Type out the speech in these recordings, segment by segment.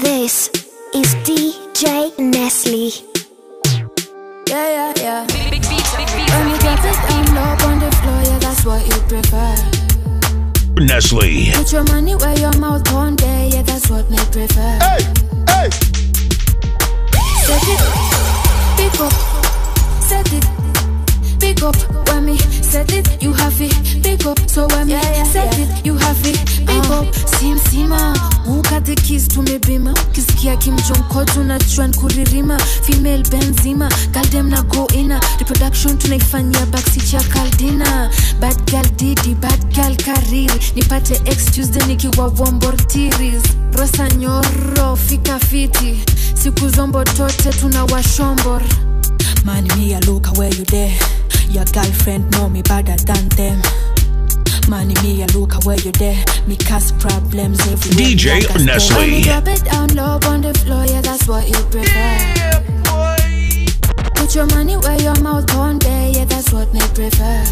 This is DJ Nestle. Yeah, yeah, yeah. When you drop it down low on the floor, yeah, that's what you prefer. Nestle. Put your money where your mouth on there, yeah, that's what me prefer. Hey, hey. Set it, pick up, set it, pick up. When me set it, you have it, pick up. So when me set it, you have it, pick up. Sim sima, ukate keys tumebima. Ukisikia kimjonko tunajua kuririma. Female benzima, girl dem na go ina. Reproduction tunaifanyia backseat ya kaldina. Bad girl didi, bad girl kariri. Nipate ex Tuesday nikiwa wombortiris. Rosa nyoro, fika fiti. Siku zombo tote tuna washombor. Man, me a look where you there. Your girlfriend know me better than them. Man, me a look where you there. Me cause problems everywhere. DJ like a storm. When Nestle. you drop it down low on the floor, yeah, that's what you prefer. Put your money where your mouth on there, yeah, that's what me prefer.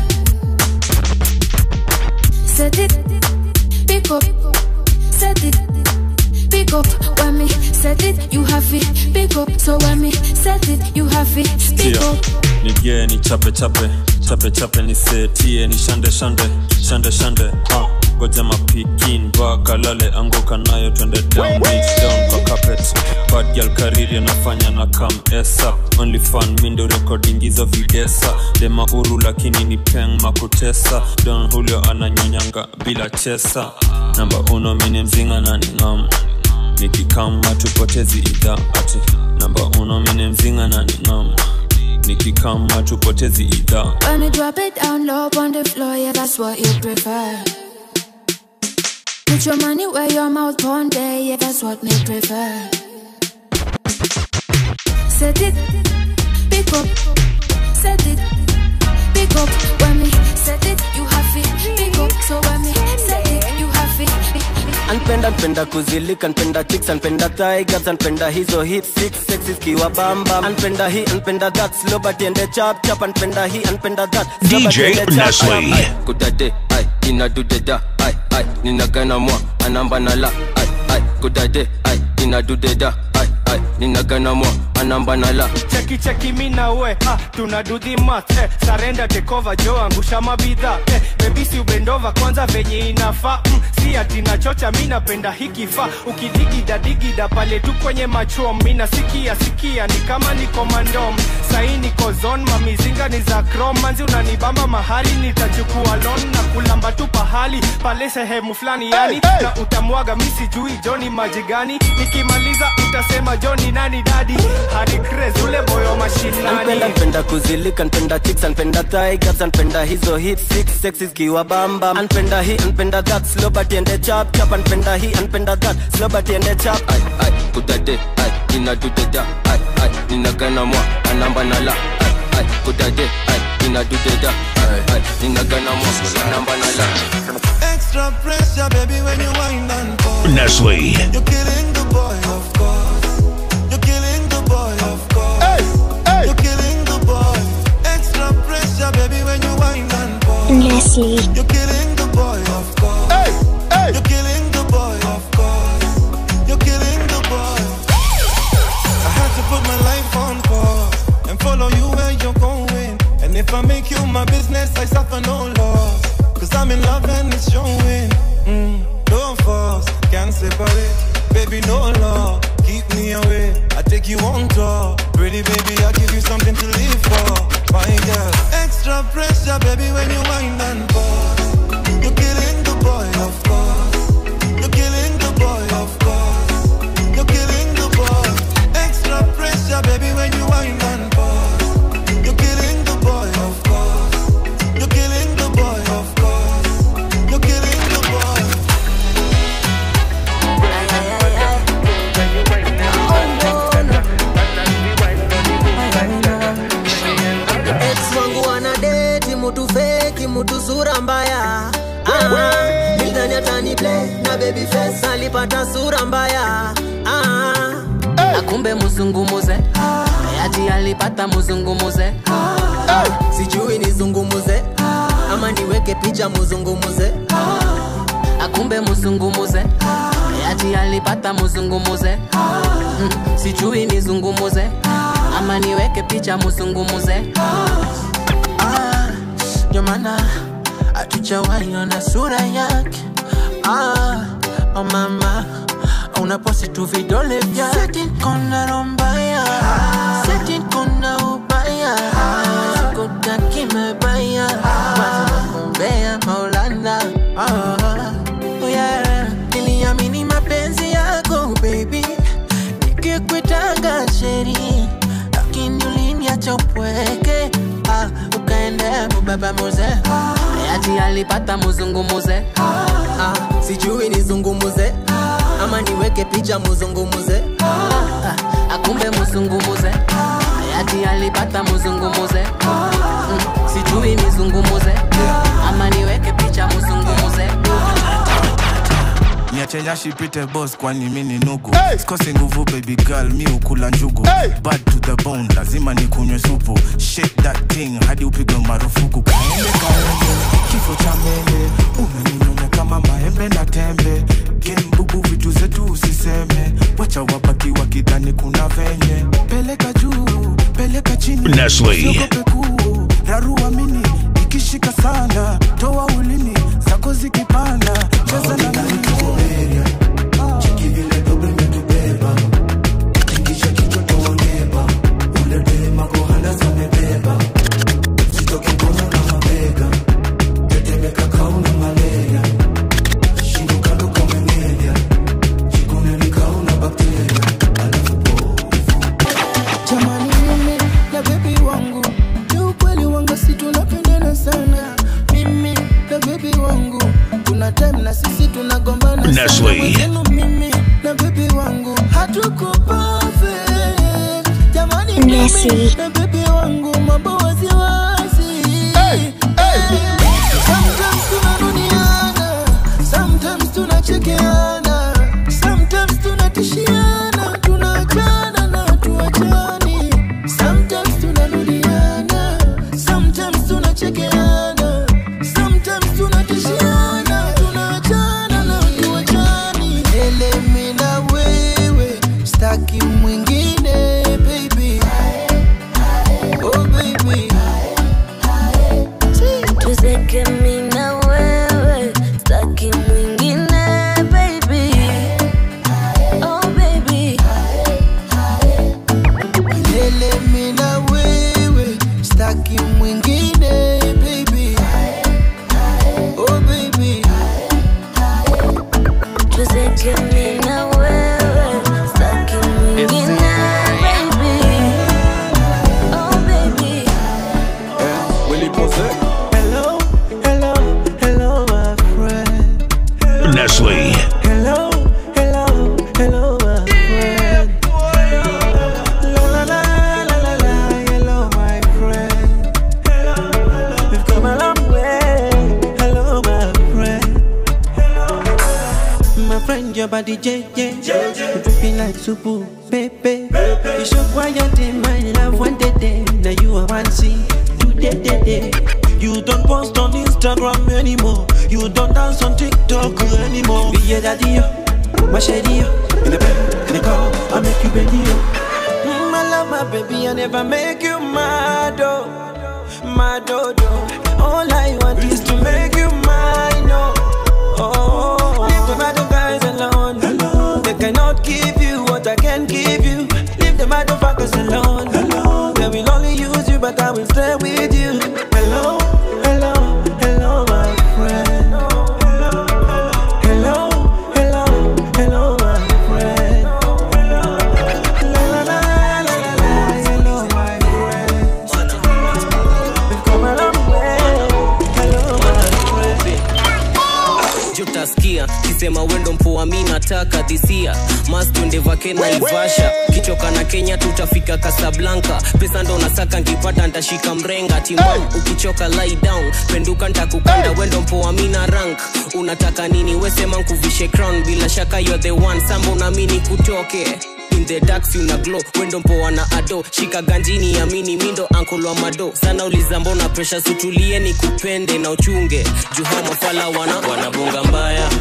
Set it, pick up, set it, pick up. When me set it, you have it, pick up. So when me set it, you have it, pick Tia. up. nige ni chape chape chape chape ni setie ni shande shande shande shande ha goja mapikin vakalale anguka nayo twende down reach down kwa carpet bad girl kariri anafanya na kam esa only fun mindo recording hizo videsa dema uru lakini ni peng makutesa don julio ananyonyanga bila chesa namba uno mini mzinga na ni ngam nikikama tupotezi idha ati namba uno mini mzinga na ni ngam nikikama tupotezi idha When you drop it down low on the floor, yeah, that's what you prefer. Put your money where your mouth on there, yeah, that's what me prefer. Set it, pick up, set it, pick up. When me set it, you have it, pick up. So when me set it, you have it. anpenda npenda kuzilika npenda chicks anpenda tigers anpenda hizo hit six sexes kiwa bamba anpenda hi anpenda that slow but ende chap chap anpenda hi anpenda that slow but DJ ende chap Nestle. chap. kudade ai inadudeda ai ai ninagana mwa anamba nala ai ai kudade ai inadudeda ai ai ninagana mwa anamba nala cheki cheki mi na we ah, tuna do the math eh, sarenda tekova jo angusha mabidha eh, bebisi ubendova kwanza venye inafaa mm, si ati nachocha mi napenda hikifaa ukidigida digida pale tu kwenye machom mi nasikia sikia ni kama niko mandom sahi niko zon mamizinga ni za krom manzi unanibamba mahali nitachukua lon na kulamba tu pahali pale sehemu fulani yani Hey, hey. na utamwaga mi sijui joni maji gani nikimaliza utasema joni nani dadi hadi craze ule boyo mashinani anpenda npenda kuzilika npenda chicks anpenda tigers anpenda hizo hit six sexes kiwa bamba anpenda hi anpenda that slow but ende chap chap anpenda hi anpenda that slow but ende chap ai ai kudade ai inadudeda ai ai ninagana mwa anamba nala ai ai kudade ai inadudeda ai ai ninagana mwa anamba nala Extra pressure, baby, when you wind and fall. Nestle. You're killing the boy, of course. You're killing the boy, of course. Hey, hey. You're killing the boy. Extra pressure, baby, when you wind and fall. Nestle. You're killing the boy, of course. Hey, hey. You're killing the boy, of course. You're killing the boy. I had to put my life on pause and follow you where you're going. And if I make you my business, I suffer no loss. Cause I'm in love and it's showing. Mm, no force, can't separate. Baby, no law, keep me away. I take you on tour. Pretty baby, I give you something to live for. My girl, extra pressure, baby, when you wind and pause. You're killing the boy, of course. You're killing the boy, of course. You're killing the boy. Extra pressure, baby, when you wind and pause. You're killing the boy, of course. You're killing the boy, of course. You're killing the boy. ex wangu anadeti mutu feki mutu sura mbaya ah, nilidhani atani play na baby face alipata sura mbaya ah, na kumbe muzungumuze ati alipata muzungumuze sijui nizungumuze ama niweke picha muzungumuze akumbe muzungumuze ati ati alipata muzungumuze mm, sijui nizungumuze ama niweke picha muzungumuze Ah, ndio maana hatujawahi ona sura yake ah, oh mama unaposti tu vidole vyake Seti kona rombaya Seti kona ubaya sikutaki mebaya kumbea maulana oh, yeah. niliamini mapenzi yako baby nikikwitanga sheri lakini uliniacha upweke ah, ukaendea mubaba muze ati alipata muzungumuze ah, sijui nizungumuze ama niweke picha muzungumuze ah, akumbe muzungumuze ati alipata muzungumuze mm, sijui nizungumuze ama niweke picha muzungumuze niache nyashi pite boss kwani mi ni nugu hey! sikosi nguvu baby girl mi ukula njugu hey! bad to the bone lazima nikunywe supu shake that thing hadi upigwe marufuku kaende kaende kifo cha mende umeninyonya kama maembe na tembe gembubu vitu zetu usiseme wacha wabaki wakidhani kuna venye peleka juu peleka chini Nestle. Usiogope kuu rarua mini ikishika sana toa ulimi zako zikipanda cheza na mimi jamani mimi na bebi wangu ni ukweli wangu si tunapendana sana mimi na bebi wangu kuna time na sisi tunagombana sana. Nestle. Mwenzenu mimi na bebi wangu hatuko perfect jamani Nestle. mimi na bebi wangu mambo waziwazi Sometimes tunarudiana, sometimes tunachekeana, sometimes tunatishiana, tunaachana na tuachani. Sometimes tunarudiana, sometimes tunachekeana, sometimes tunatishiana, tunaachana na tuachani. Ele mimi na wewe, staki mwingine baby. Oh baby. tuzeke mi na wewe staki mwingine baby oh baby Milele mimi na wewe staki mwingine baby oh baby tuzeke mi na wewe staki mwingine baby oh baby hello hello hello my friend Nestle. hello hello hello my friend la la la la la la hello my friend we've come a long way hello my friend my friend your body JJ you dripping like supu baby you show quiet in my love one day day now you are one see today day day you don't post on Instagram anymore you don't dance on TikTok anymore be your daddy yo my shady yo in the bed in the car I make you bend yo mm, I love my baby I never make you mad oh mad oh oh. all I want is to make you mine oh Oh, leave the other guys alone. They cannot give you what I can give you. Leave the motherfuckers alone. They will only use you, but I will stay with you. Hello, hello, hello, my friend. Hello, hello, hello, my friend. La la la la la la, hello, my friend. We've come a long way. Hello, my friend. jutasikia kisema wendo mpoa mi nataka dhisia mas twende vake na ivasha kichoka na kenya tutafika kasablanka pesa ndo nasaka nkipata ntashika mrenga timam ukichoka lie down penduka ntakukanda wendo mpoa mi na rank unataka nini wesema nkuvishe crown bila shaka you're the one samba unamini kutoke in the dark si una glow wendo mpoa na ado shika ganjini amini mindo ankolwa mado sana uliza mbona presha sutulie ni kupende na uchunge juha mafala wana wanabonga mbaya wabebi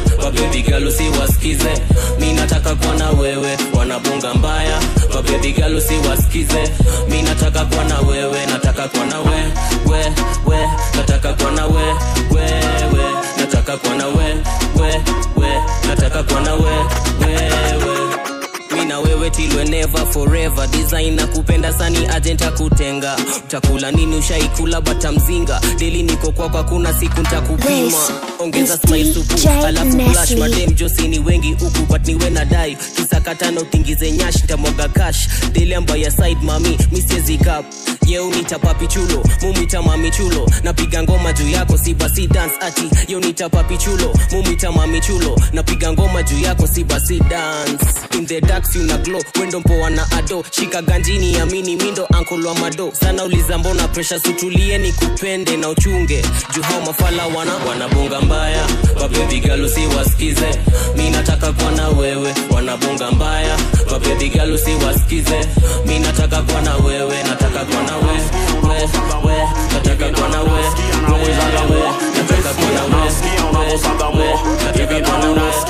baby girl usiwasikize mi nataka kuwa na wewe wanabonga mbaya kwa baby girl usiwasikize mi nataka kuwa na wewe nataka kuwa na we we we nataka kuwa na we we we nataka kuwa na we we we nataka kuwa na we we we mi na wewe tilwe never forever design na kupenda sani agent akutenga utakula nini ushaikula bata mzinga deli niko kwako hakuna siku ntakupima This ongeza is smile supu DJ alafu flash Nestle. madem josi ni wengi huku but niwe na dai kisakatana utingize nyash ntamwaga cash deli ambayo side mami misiezi kap yeu nita papi chulo mumita mami chulo napiga ngoma juu yako si basi dance ati yeu nita papi chulo mumita mami chulo napiga ngoma juu yako si basi dance in the dark si una glow wendo mpoa na ado shika ganjini amini mindo ankolwa mado sana uliza mbona presha sutulie ni kupende na uchunge juu hao mafala wana wanabonga mbaya kwa baby girl usiwasikize mi nataka kuwa na wewe wanabonga mbaya kwa baby girl usiwasikize mi nataka kuwa na wewe nataka kuwa na we we we nataka kuwa na we we we nataka kuwa na we we we nataka kuwa na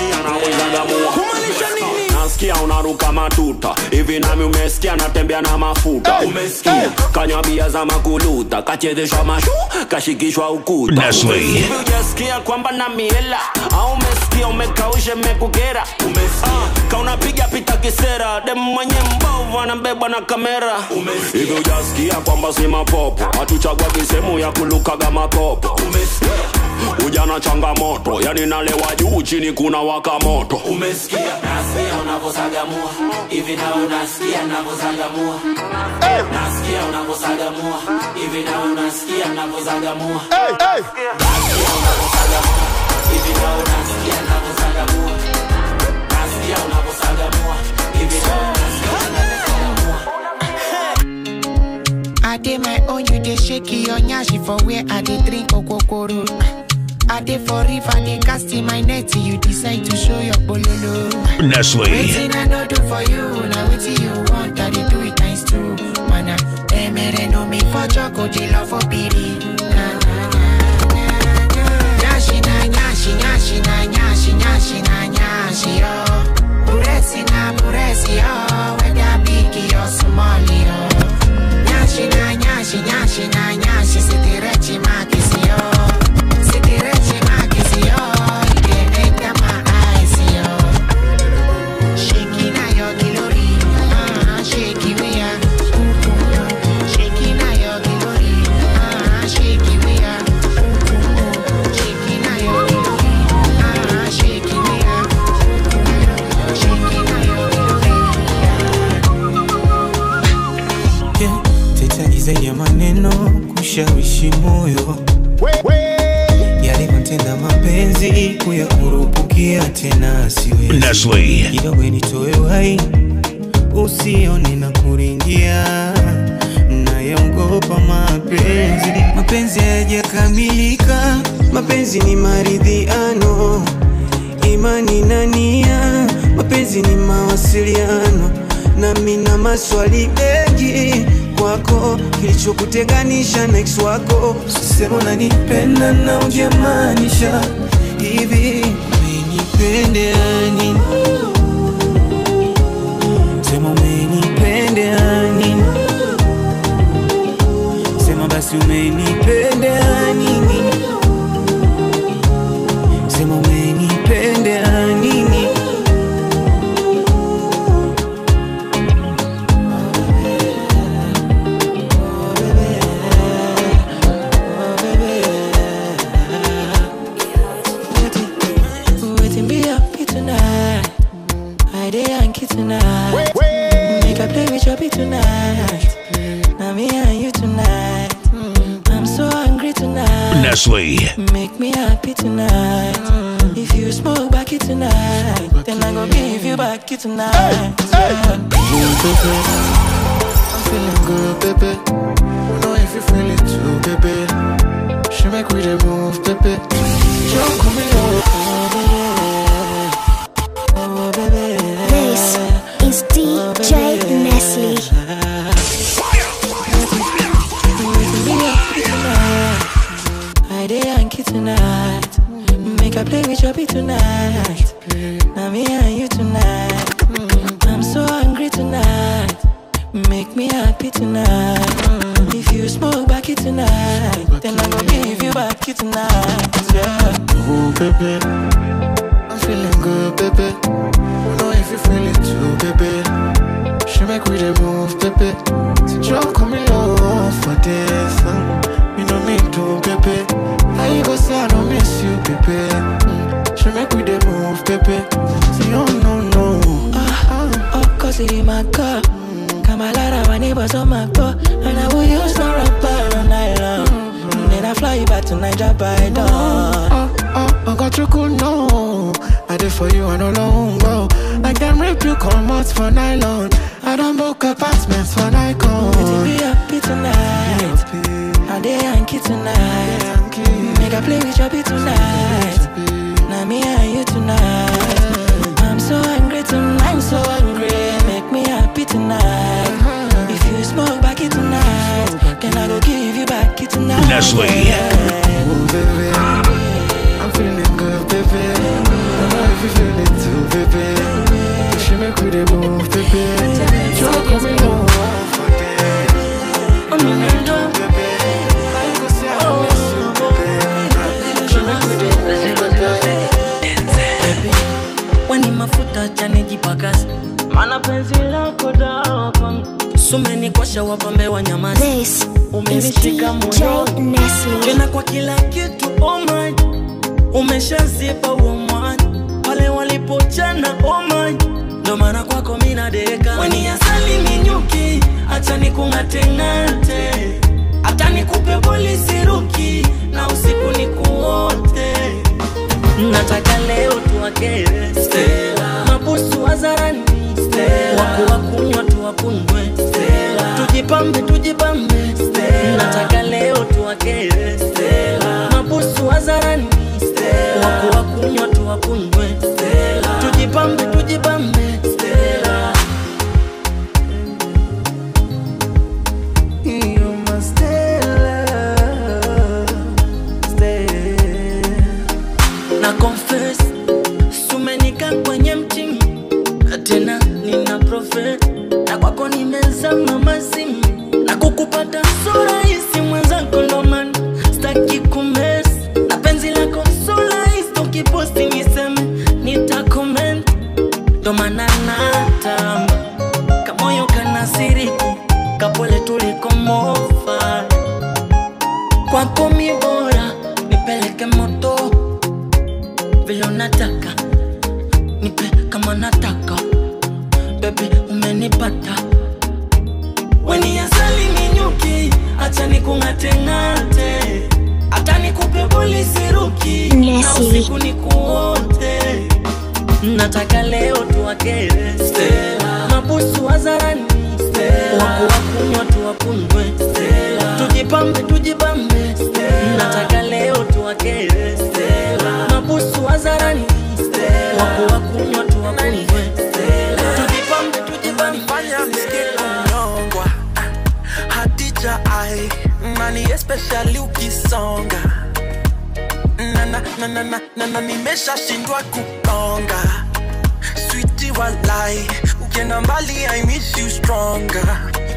we nasikia unaruka matuta hivi nami umesikia natembea na mafuta umesikia kanywa bia za makuluta kachezeshwa mashu kashikishwa ukuta Nestle. hivi ujasikia kwamba na miela au umesikia umekaushe mekukera umesikia kaunapiga pita kisera dem mwenye mbovu anabebwa na kamera hivi ujasikia kwamba si mapopo hatuchagwagi sehemu ya kulukaga makopo ujana changamoto yani nalewa juu chini kuna waka moto umesikia nasikia unavosagamua hivi na unasikia navozagamua nasikia unavosagamua hivi na unasikia navozagamua nasikia unavosagamua hivi na unasikia navozagamua nasikia unavosagamua hivi na unasikia navozagamua I did my own, you dey shake your nyashi for where I dey drink okokoro. I dey for river, dey cast in my net, you decide to show your bololo. Nestle. Waiting I no do for you, now waiting you want, I dey do it nice too. Mana, emere no me for choco, dey love for pity. Na na na na na. Nyashi na nyashi, nyashi na nyashi, nyashi na nyashi yo. Buresi na buresi yo, whether big or small yo. Nyashi na nyashi, nyashi na nyashi, sitirechi makisi yo. Sitirechi makisi yo, you dey enter my eyes yo. Shaking na your glory, ah, shaky we are. Shaking na your glory, ah, shaky we are. Shaking na your glory, ah, shaky we are. Shaking na your Yeah, teta izaidi ya maneno kushawishi moyo yalivyotenda mapenzi kuyakurupukia tena siwezi Nestle. kidogo nitoe wai usione na kuringia nayaogopa mapenzi mapenzi hayajakamilika mapenzi ni maridhiano imani na nia mapenzi ni mawasiliano nami na maswali mengi kwako kilichokutenganisha na ex wako sisema unanipenda na ujamaanisha hivi umenipendeani sema umenipendeani sema basi umenipendeanini sema umenipendeanini Waiting be happy tonight. I dey Yankee tonight. Make I play with your beat tonight. Now me and you tonight. I'm so hungry tonight. Nestle. Make me happy tonight. If you smoke back it tonight, then I go give you back it tonight. Yeah. I'm feeling good, baby. Know if you feel it too, baby. She make we dey move, baby. Jump on me, This is DJ Nestle. I dey Yankee tonight. Make I play with your beat tonight. tonight. Now me and you tonight. Mm, I'm so hungry tonight. Make me happy tonight. Mm, If you smoke back it tonight, then I go give you back it tonight. Yeah. Ooh, baby. I'm feeling good, baby. You know if you feel it too, baby. She make we dey move, baby. So just come in love for this. uh. You know me too, baby. How you go say I don't miss you, baby? Mm. She make we dey move, baby. See, oh no, no. Ah, of course it in my car. Kamalara, my neighbors on my door. And I will use no rubber all night long. Then I fly you back to Niger by dawn. Oh, oh, I got you cool, no. I did for you, I don't know, go. Like them rip you, come out for nylon. I don't book apartments for Nikon. To be happy tonight. I dey Yankee tonight. Make I play with your beat tonight. Now me and you tonight. I'm so hungry tonight. I'm so hungry. Make me happy tonight. If you smoke back it tonight, then I go give you back it tonight. Nestle. Ooh, baby. I'm feeling good, baby. I know if you feel it too, baby. She make we dey move, baby. Just come in love for this. Oh, no, no, no. How you go say I don't miss you, baby? She make we dey move, baby. Weni mafuta chane jipakasi mana penzi lako dawa kwangu sumenikosha wapambe wa nyamasi This umenishika is DJ moyoni Nestle. tena kwa kila kitu oh my umeshazipa huo mwanya pale walipochana oh my ndo maana kwako mina deka weni asali minyuki acha nikung'ateng'ate hata nikupe polisi ruki na usiku nikuote nataka leo tuwakere Stella. mabusu wazarani waku wakunywa tuwakunywe Stella. tujipambe tujipambe Stella. nataka leo tuwakere Stella. mabusu wazarani waku wakunywa tuwakunywe Stella. tujipambe tujipambe Stella. You're my Stella, Stella. na confess sumenika kwenye mtimu tena nina profe na kwako nimezama mazimu na kukupata so rahisi mwenzako ndoman staki kumes na penzi lako so rahisi ukiposti niseme nitakoment ndomana natamba kamoyo kanasiriki kapole tulikomofa kwako mi bora nipeleke moto vile unataka nipe kama nataka bebi umenipata weni asali minyuki acha nikung'ateng'ate hata nikupe polisi ruki na Nestle. usiku nikuote nataka leo tuwakere Stella. mabusu wazarani waku wakunywa tuwakunywe Stella. tujipambe tujipambe Stella. nataka leo tuwakere Stella. mabusu wazarani waku wakunywa tuwakunywe Stella. tujipambe tujipambe fanya msikie kunyongwa hadija ai nani especially ukisonga na na na na na na na nimeshashindwa kukonga switi walai ukienda mbali i miss you stronger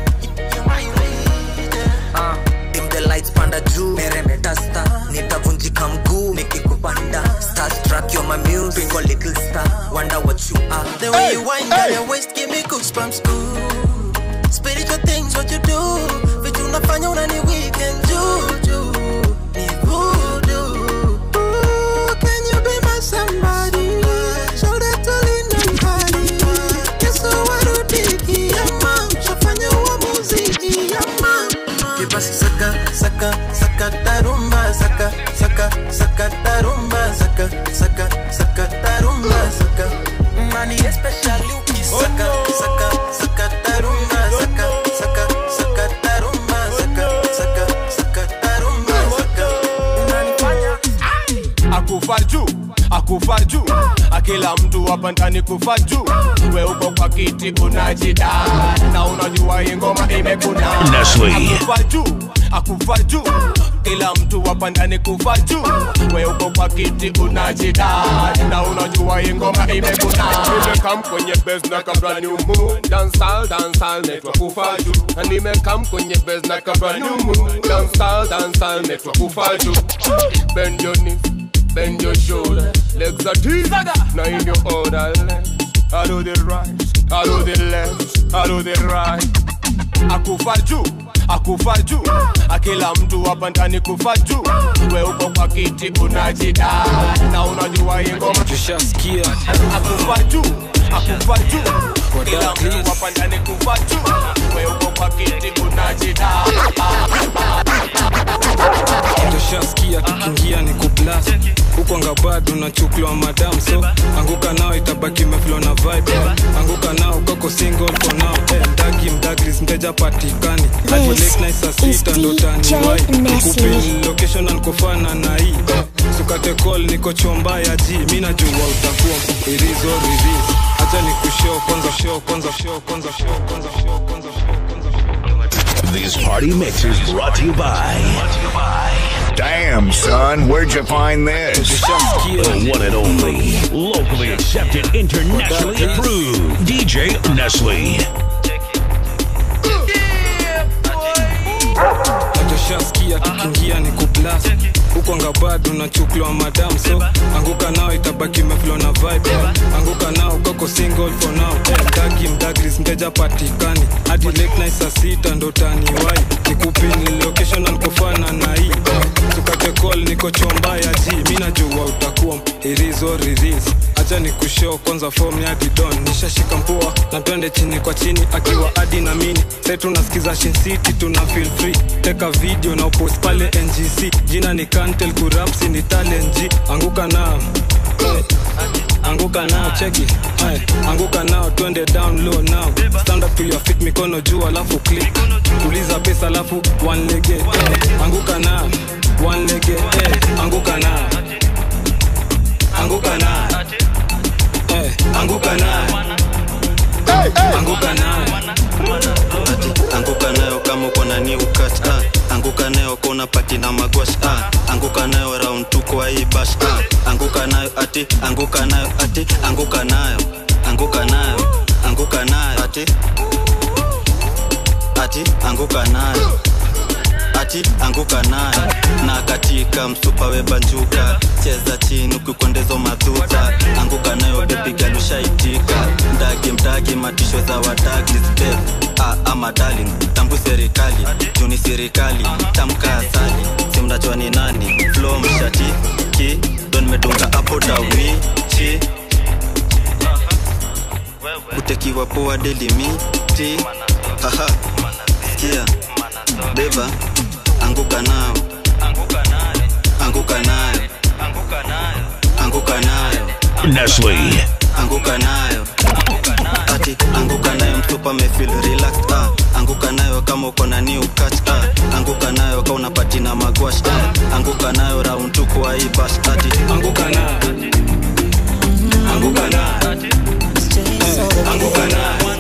Ah, dim the lights panda juu meremeta star nitavunjika mguu nikikupanda starstruck you're my muse Twinkle little star wonder what you are The way you wind down your waist give me goosebumps ooh. Spiritual things what you do Vitu unafanya unani weekend juju Ni voodoo Ooh, Can you be my somebody Shoulder to lean on body Yesu warudiki Yama Shafanya uamuzi Yama Kibasi saka saka saka tarumba saka saka saka tarumba saka saka saka tarumba saka Money especially ukisaka saka saka tarumba saka saka saka tarumba saka saka saka tarumba saka Unanifanya akufa juu akufa juu kila mtu hapa ndani kufa juu we uko kwa kiti unajida na unajua hii ngoma imekuna Nestle. akufa juu akufa juu kila mtu hapa ndani kufa juu we uko kwa kiti unajida na unajua hii ngoma imekuna nimekam kwenye base na kabla ni umu dancehall dancehall network kufa juu na nimekam kwenye base na kabla ni umu dancehall dancehall network kufa juu bend your knees bend your shoulder legs are deep now in your order I do the right I do the left I do the right akufa juu akufa juu akila mtu hapa ndani kufa juu we uko kwa kiti unajida na unajua hii ngoma tushasikia akufa juu akufa juu kila mtu hapa ndani kufa juu we uko kwa kiti unajida tushasikia kikiingia ni kuplas huko anga bado nachukuliwa madam so anguka nao itabaki meflo na vibe anguka nao kako single for now eh, mdagi mdagris mteja patikani hadi late night saa sita ndo taniwai kupin location ankofana na hii eh, sukate call niko chomba ya ji mi najua utakuwa irizo riris acha ni kushow kwanza show kwanza show kwanza show kwanza show kwanza This party mix is brought to you by. Damn, son, where'd you find this? The one and only, locally accepted, internationally approved DJ Nestle. tushasikia kikiingia ni kuplas huko anga bado nachukuliwa madam so anguka nao itabaki meflo na vibe anguka nao kako single for now eh, mdagi mdagris mteja patikani hadi late night saa sita ndo taniwai nikupin location ankofana na hii eh, tukate call niko chomba ya ji mi najua utakuwa irizo riris acha ni kushow kwanza form ya didon nishashika mpua na twende chini kwa chini akiwa adi na mini sai tunasikiza Shin City tuna feel free teka video na upost pale ngc jina ni kantel kurapsi ni talent G anguka nao hey. anguka nao cheki hey. anguka nao twende down low now stand up till your feet mikono juu alafu click tuliza pesa alafu one lege hey. anguka nao one lege hey. anguka nao anguka nao hey. anguka nao anguka nao Ati, anguka nayo kama uko na new cut ah. anguka nayo kona pati na magwash ah. anguka nayo round tu kwa hii bash ah. anguka nayo ati anguka nayo ati anguka nayo anguka nayo anguka nayo ati ati anguka nayo ati anguka nayo na katika msupa webanjuka cheza chini ukikondezo madhuta anguka nayo bebigalushaitika mdagi mdagi matisho za wadagi step ah, ama darling tambu serikali juni serikali tamka asali simnajua ni nani flo mshati ki don medunga apo dauni chi kutekiwa poa delimiti haha sikia beba anguka nao anguka nayo anguka nayo Nestle. anguka nayo ati anguka nayo mtupa mefil relaxed ah. anguka nayo kama uko na new catch ah. anguka nayo ka unapati na magwash ah. anguka nayo round tu kwa hii bash ati anguka nayo anguka nayo Eh, anguka nayo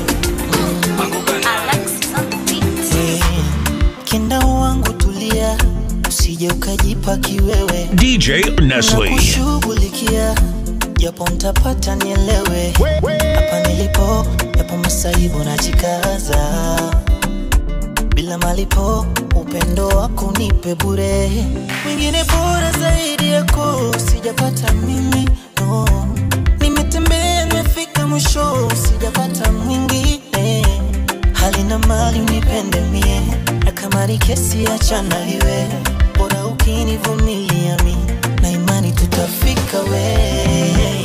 kenda wangu tulia usije ukajipa kiwewe DJ Nestle. kushughulikia japo mtapata nielewe hapa nilipo yapo masaibu najikaza bila malipo upendo wako nipe bure mwingine bora zaidi yako sijapata mimi no nimetembea nimefika mwisho sijapata mwingine hali na mali unipende mie na kama ni kesi achana iwe bora ukinivumilia mi na imani tutafika we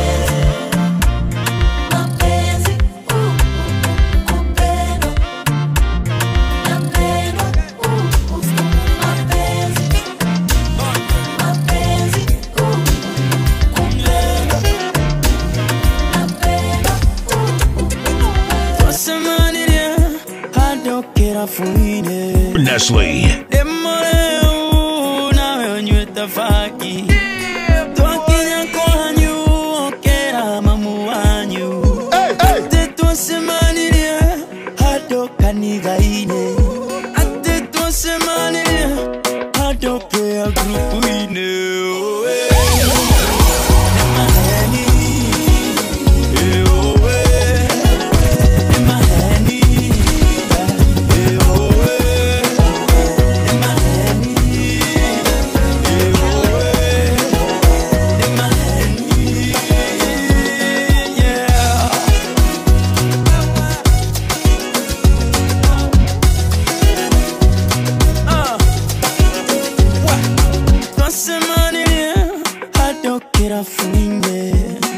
Mapenzi, uh, kupendwa, napendwa, uh, uh, mapenzi, mapenzi, uh, kupendwa, napendwa, Tosemanirie, adokera fuide Nestle. demoreu nawe onyweta faki twakinya kwanyu ile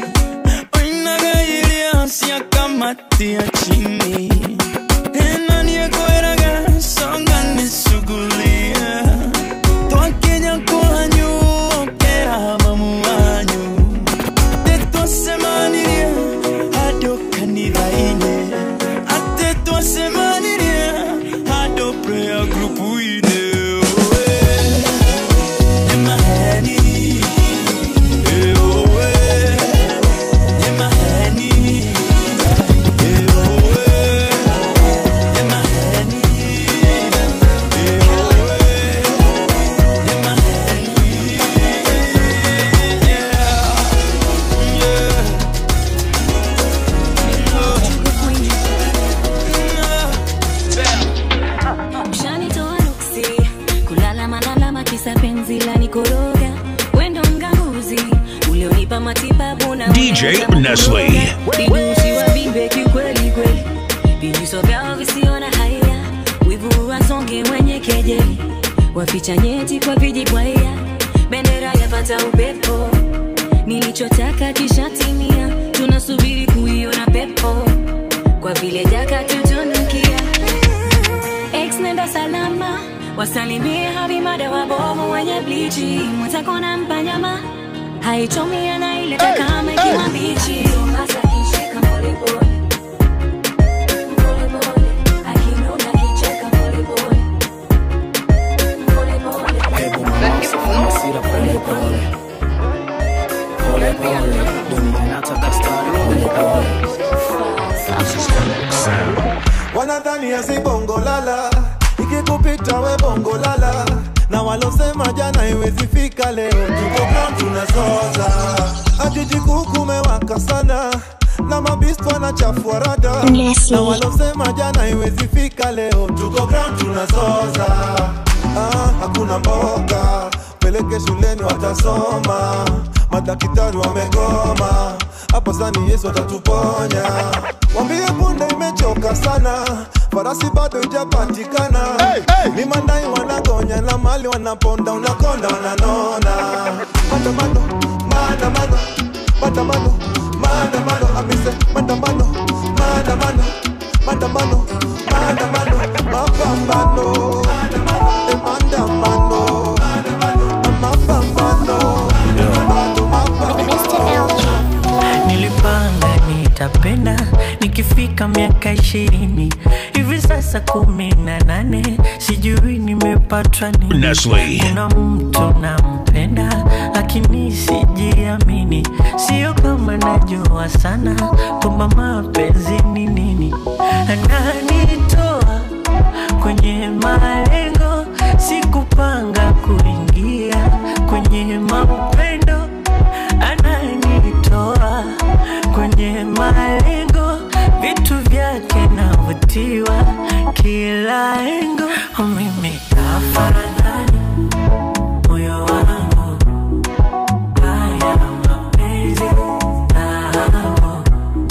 oinagailia kamatia chini enaniekoeraga songa nisugulia twakenya kwanyu okera mamu wanyu tetwasemanirie hado kanithaine ate twasemanirie hado prayer group ine Emaheni, eh, oh, eh. Emaheni, eh, oh, eh. Emaheni, eh, oh, eh. Ushanitoa nuksi kulala malalama kisa penzi la nikoroga wendo mganguzi ulionipa matibabu na DJ Nestle. vidusi wa vimbe kikweli kweli vijuso vyao visiona haya wivu wasonge mwenye kejeli waficha nyeti kwa vijibwaya bendera yapata upepo nilichotaka kishatimia tunasubiri kuiona pepo kwa vile jaka tutunukia Ex nenda salama wasalimie habimada wabovu wenye blichi mwenzako na mpanyama haichomi anaileta kama ikiwa mbichi Hasa kishika polepole. Polepole. Akinuna kicheka polepole. Polepole. wanadhani asi bongo lala ikikupita we bongo lala na walosema jana iwezi fika leo tuko ground tunazoza ajiji kukumewaka sana na mabistu wanachafua rada Nestle. na walosema jana iwezi fika leo tuko ground tunazoza ah, hakuna mboga peleke shuleni watasoma madaktari wamegoma hapo sani yesu atatuponya wambie punde imechoka sana farasi bado ijapatikana hey, hey. ni mandai wanagonya na mali wanaponda unakonda wananona maandamano maandamano maandamano maandamano amise maandamano maandamano maandamano maandamano mapambano Eh, maandamano mapambano nilipanga nitapenda nikifika miaka ishirini hivi sasa kumi na nane sijui nimepatwa nini Nestle. kuna mtu nampenda lakini sijiamini sio kama najua sana kwamba mapenzi ni nini ananitoa kwenye malengo sikupanga kuingia kwenye mapendo ananitoa kwenye malengo vitu vyake navutiwa kila engo mimi afadhali moyo wangu haya mapenzi nao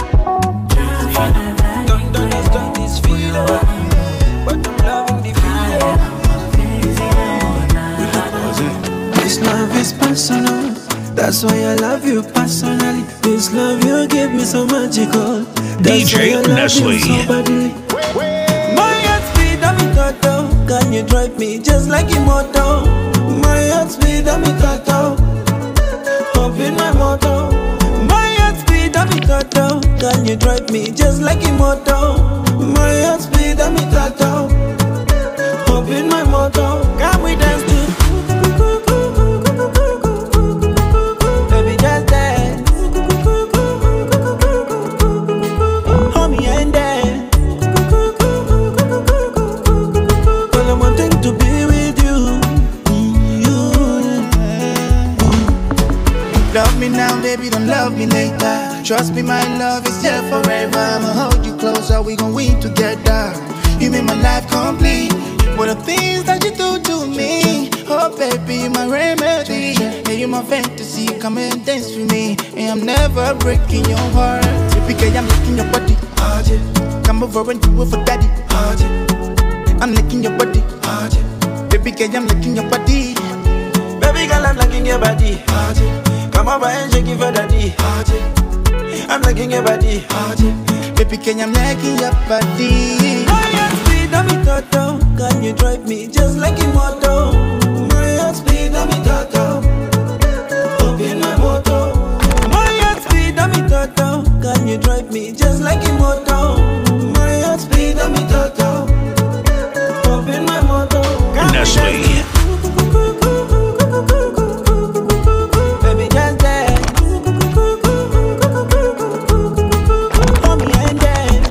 This love is personal. That's why I love you personally. This love you give me so magical. That's DJ why I love Nestle. You so badly. My heart speed, I'm in total. Can you drive me just like immortal? My heart speed, I'm in total. Up in my motor. My heart speed, I'm in total. Can you drive me just like immortal? My heart speed, I'm in total. Up in my motor. Can we dance to Baby, just dance. Hold me and dance. Girl, I'm wanting to be with you. Love me now, baby, don't love me later. Trust me, my love is here forever. I'ma hold you closer, we gon' win together. You make my life complete. What the things that you do to me? Oh, baby, my remedy. Yeah, you my fantasy. Come and dance with me. And I'm never breaking your heart. Typically, I'm licking your body. Oh, yeah. Come over and do it for daddy. Oh, yeah. I'm licking your body. Oh, yeah. Baby, girl, I'm licking your body. Baby girl, I'm liking your body. Come over and shake it for daddy. I'm liking your body. Baby, can you make your body? My heart speed, I'm in toto. Can you drive me just like a moto? My heart speed, I'm in toto. Open my moto. My heart speed, I'm in toto. Can you drive me just like a moto? My heart speed, I'm in toto. Open my moto. Nestle. Baby, just dance. Hold me and dance.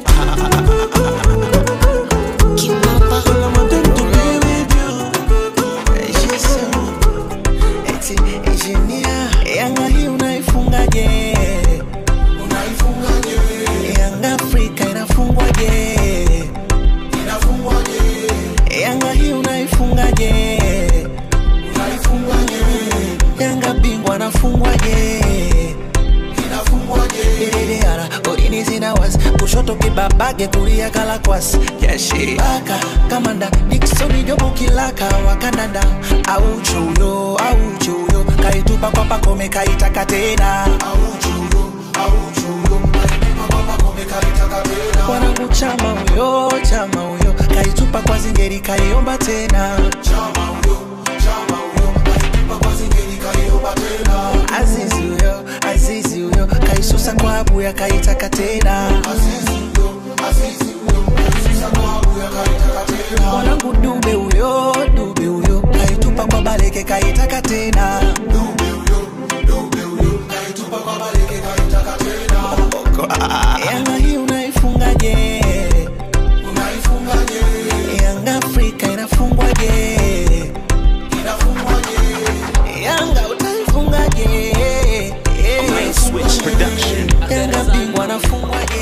Girl, I want them to be with you. She's so- eti engineer. Yanga hii unaifungaje? Yanga Afrika inafungwaje? Yanga hii unaifungaje? Yanga bingwa anafungwaje? Iridiara, orini zina was kushoto kibabage kulia kalakwas yashibaka kamanda diksoni jobu kilaka wa kanada au chuyo au chuyo kaitupa kwa pakome kaitaka tena wanangu chama huyo chama huyo kaitupa kwa zingeri kaiomba tena azizi huyo azizi huyo kaisusa kwa abuya kaitaka tena mwanangu dube huyo dube huyo kaitupa kwa baleke kaitaka tena Yanga hii unaifungaje? Yanga Afrika inafungwaje? Yanga utaifungaje? Yanga bingwa anafungwaje?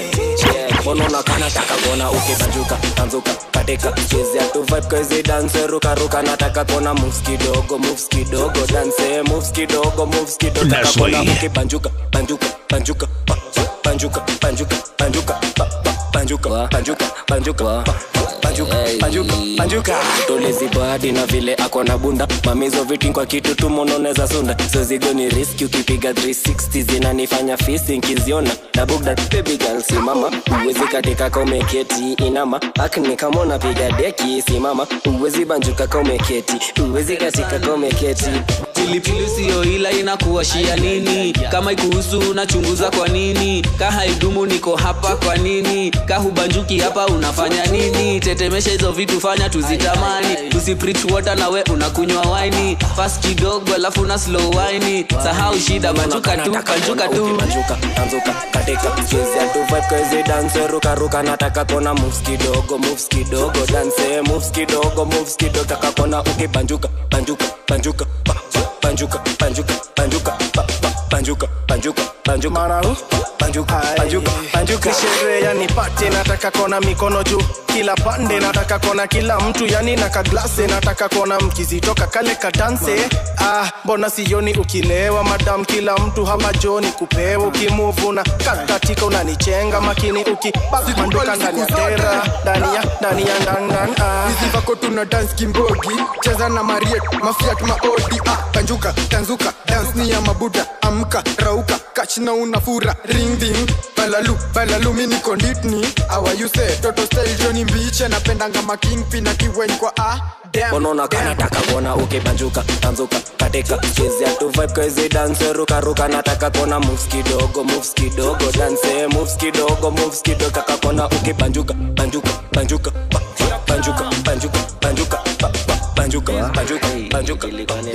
mbona unakana taka kuona ukibanjuka tanzuka katika chezea tu vibe kazi dance ruka ruka nataka kuona moves kidogo moves kidogo dance moves kidogo moves kidogo taka Nestle. kuona ukibanjuka banjuka banjuka pa, pa, banjuka banjuka banjuka pa, pa, banjuka banjuka banjuka pa, pa, banjuka banjuka banjuka tolezi badi na vile ako na bunda mamizo viti kwa kitu tu mononeza sunda zozigo ni riski ukipiga 360 zinanifanya fisi nkiziona na bugda baby girl simama uwezi katika kaumeketi inama akni kama unapiga deki simama uwezi banjuka kaumeketi uwezi katika kaumeketi pilipili siyo ila inakuwashia nini kama ikuhusu unachunguza kwa nini ka haidumu niko hapa kwa nini ka hubanjuki hapa unafanya nini tetemesha hizo vitu fanya tuzitamani usipreach water na we unakunywa waini fast kidogo alafu na slow waini sahau shida banjuka tu banjuka tu banjuka tanzuka katika chezea tu vibe kazi dance ruka ruka nataka kuona moves kidogo moves kidogo dance moves kidogo moves kidogo taka kuona ukibanjuka banjuka banjuka pa, pa, banjuka banjuka banjuka pa, pa, banjuka banjuka banjuka banjuka banjuka banjuka Ni sherehe yani pate nataka kona mikono juu kila pande nataka kona kila mtu yani na kaglase nataka kona mkizitoka kale kadanse ah, mbona sioni ukilewa madam kila mtu hapa joni kupewa ukimuvu na kakatika unanichenga makini ukibanduka ndani ya tera ndani ya ndani ya ndandan ah. hizi vako tuna dance kimbogi cheza na mariet mafiat maodi ah, banjuka tanzuka dance ni ya mabuda amka rauka kachna unafura ring ding balalu balalu mini konditni awayuse toto style joni mbiche napendanga makingpi na kiweny kwa ah, damn, unaona kana taka kuona ukibanjuka tanzuka katika chezea tu vibe kazi dance ruka ruka nataka kuona moves kidogo moves kidogo dance moves kidogo moves kidogo taka kuona ukibanjuka banjuka banjuka pa, pa, banjuka banjuka banjuka pa, pa, banjuka banjuka banjuka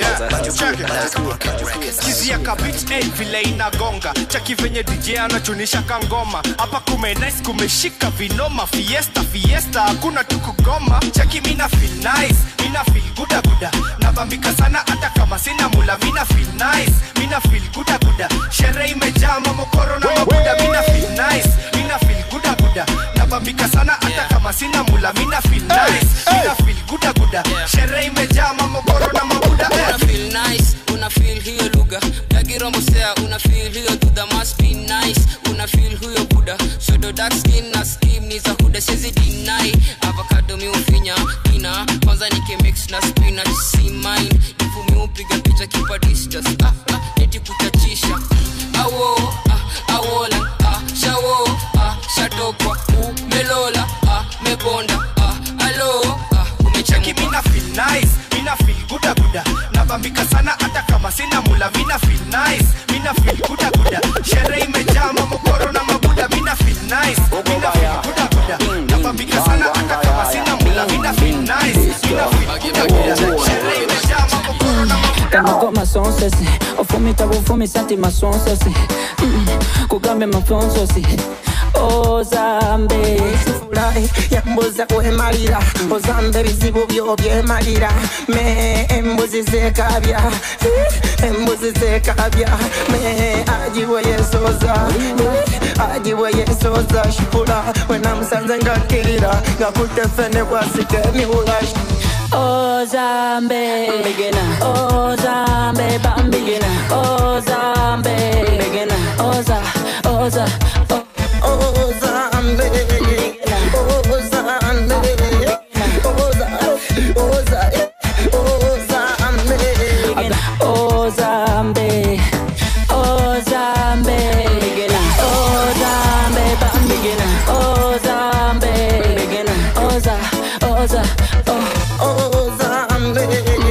skizia kabit eh, vile inagonga chaki venye dj anachunisha kangoma hapa kumenis kumeshika vinoma fiesta fiesta hakuna tu kugoma chaki mina feel nice mina feel guda guda nabambika sana hata kama sina mula mina feel nice mina feel guda guda sherehe imejaa mamokoro na mabuda mina feel nice mina feel guda guda nabambika sana hata kama sina mula mina feel nice mina feel guda guda sherehe imejaa mamokoro na mabuda una feel nice una feel hiyo lugha ya kirombo sea una feel tulio to the must be nice una feel huyo buda shodo dark skin na skim ni za huda siwezi deny avocado mi ufinya kina kwanza nike mix na spinach si mine ifu mi upiga picha kipa distance ah, ah, neti kuchachisha awo ah, awola ah, shawo ah, shatokwa umelola ah, mebonda ah, alo ah, cheki mina feel nice mina feel guda guda nabambika sana hata kama sina mula mina feel nice mina feel guda guda sherehe imejaa mamokoro na mabuda mina feel nice mina feel guda guda nabambika sana hata kama sina mula mina feel nice mina feel guda guda sherehe imejaa mamokoro na Kama goma sonsesi Ofumita bufumi santi masonsesi Mm, Kugambe mafonsosi ozambe furahi yambuza kwemalira ozambe bizibu byo byemalira me embuzi zekabya embuzi zekabya me ajiwe yesoza ajiwe yesoza shipula wenamusanze ngakirira ngakutefene bwasike miwulashi ozambe begena ozambe bambigena ozambe begena oza oza ozambe ozambe oza oza ozambe ozambe begena ozambe bambigena ozambe begena oza oza ozambe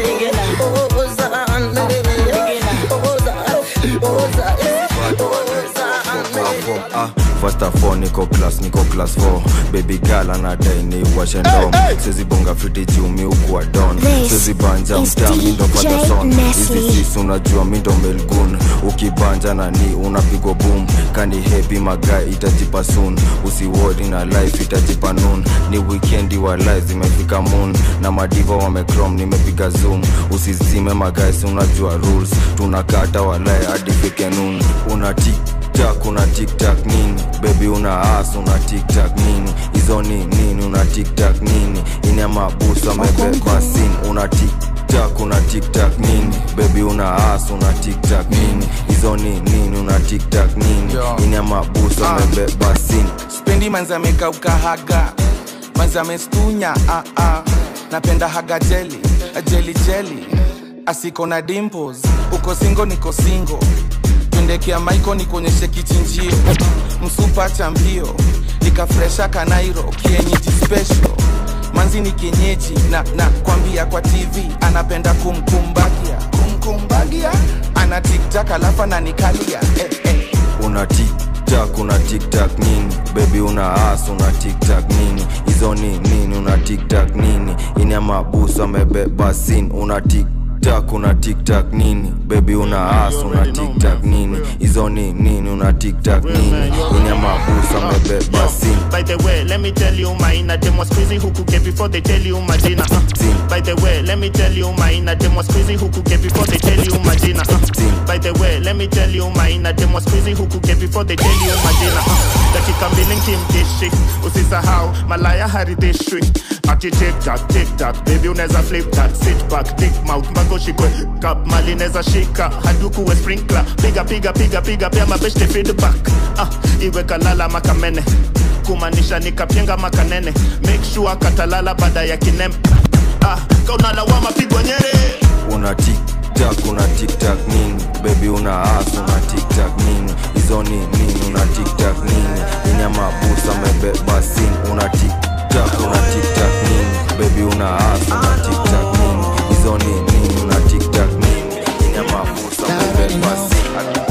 Ah, First of all, niko class, niko class 4 Baby girl anadai ni washe ndom Siwezi bonga fiti juu mi ukuwa don This Siwezi banja is mtaa mi ndo DJ father son Nestle. Hizi sis unajua mi ndo melgun Ukibanja na ni unapigwa boom Kani happy magai itajipa soon Usiwori na life itajipa noon Ni weekendi wa life zimefika moon Na madiva wamecrom nimepiga zoom Usizime magai si unajua rules Tunakata walai hadi fike noon Una tik tiktak una tiktak nini bebi una as una tiktak nini hizo ni nini una tiktak nini ini amabusu amebeba sin una tiktak una tiktak nini bebi una as una tiktak nini hizo ni nini una tiktak nini ini amabusu amebeba sin spendi manzi amekauka haga manzi amestunya ah, ah. napenda haga jeli jeli jeli asiko na dimples uko singo niko singo pendekea maiko nikuonyeshe kichinjio msupa cha mbio nikafresha kanairo kienyeji special manzi ni kienyeji na na kwambia kwa tv anapenda kumkumbagia kumkumbagia ana tiktak alafu ananikalia eh, eh. una tiktak una tiktak nini bebi una as una tiktak nini hizo ni nini una tiktak nini ini amabusu amebeba sin una tiktak una tiktak nini bebi una as una tiktak nini hizo ni nini una tiktak nini ini amabusu amebeba sin By the way, let me tell you my inner dem was crazy who could get before they tell you my dinner. Uh. By the way, let me tell you my inner dem was crazy who could get before they tell you my dinner. Uh. By the way, let me tell you my inner dem was crazy who could get before they tell you my dinner. Uh. Dakika mbili nkimdishi, usisahau malaya haridhishwi. Ati tick tock, tick tock, baby unaweza flip that, sit back, dick mouth, mbago shikwe, cup mali neza shika, haduku we sprinkler, piga piga piga piga, pia mabeshte feedback. Ah, iwe kalala makamene kumaanisha nikapyenga makanene make sure katalala baada ya kinem ah, kaunalawama pigwa nyere una tiktak una tiktak nini bebi una as una tiktak nini hizo ni nini una tiktak nini ini amabusu amebeba sin una tiktak una tiktak nini bebi una as una tiktak nini hizo ni nini una tiktak nini ini amabusu amebeba sin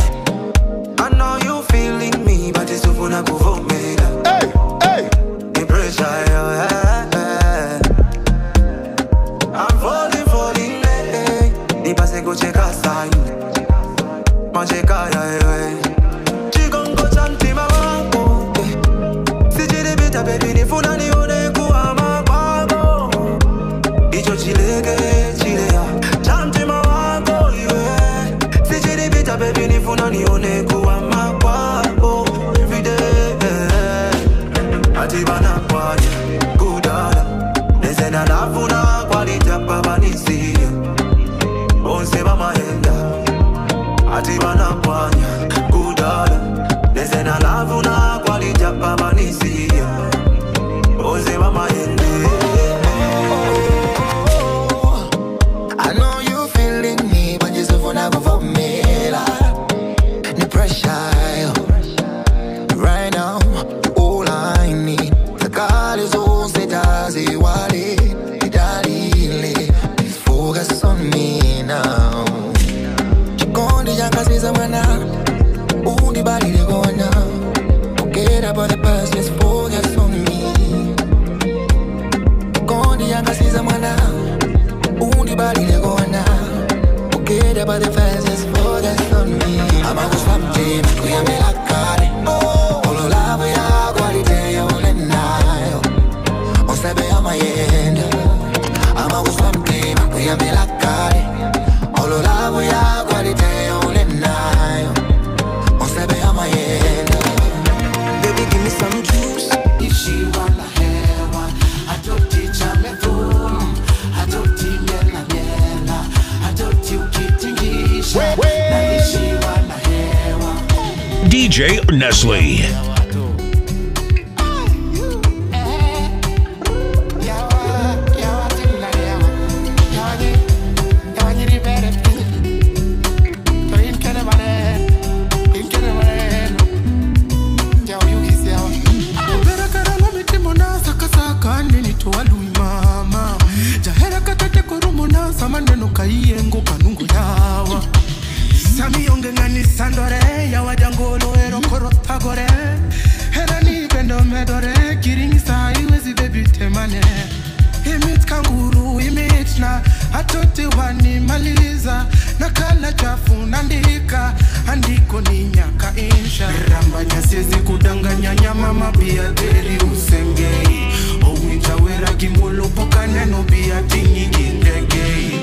I know you feeling me, but it's over na kuvumela. Hey, hey. The pressure, yeah, yeah. I'm falling, falling, hey. Nipase kucheka sign. Macheka, yeah, yeah. Chikongo cha mtima wangu, eh. Sijilipita, baby, nifuna nione kuwa makwako. Icho chileke, chilea. Cha mtima wangu, yeah. Sijilipita, baby, nifuna nione kuwa makwako. Every day, they go now. Forget about the past, just focus on me. Kondi angasiza mwana, undi bali they go now. Forget about the past, just focus on me. I'm a swap team, we are me like kare. Olo love ya quality ya ule nayo. Osebe ya mayenda. I'm a swap team, we are me like kare. Olo love ya quality ya ule nayo. Osebe ya mayenda. Baby, give me some juice. If she wanna have one, I don't teach her me boom. I don't teach nyela nyela. I don't teach ukitingisha. Na if she wanna have one. DJ Nestle. maneno kaiyengo kanungu yawa samiyongeng'ani sandore yawajangolo erokorotagore herani bendo medore kiringisa iwezi bebitemane imit kanguru imit na atoti wanimaliza na kala chafu nandika andiko ni nyaka insha rambanya siezi kudanganya nyama mapia teri usengei owinja wera gimolo poka neno bia tingigindegei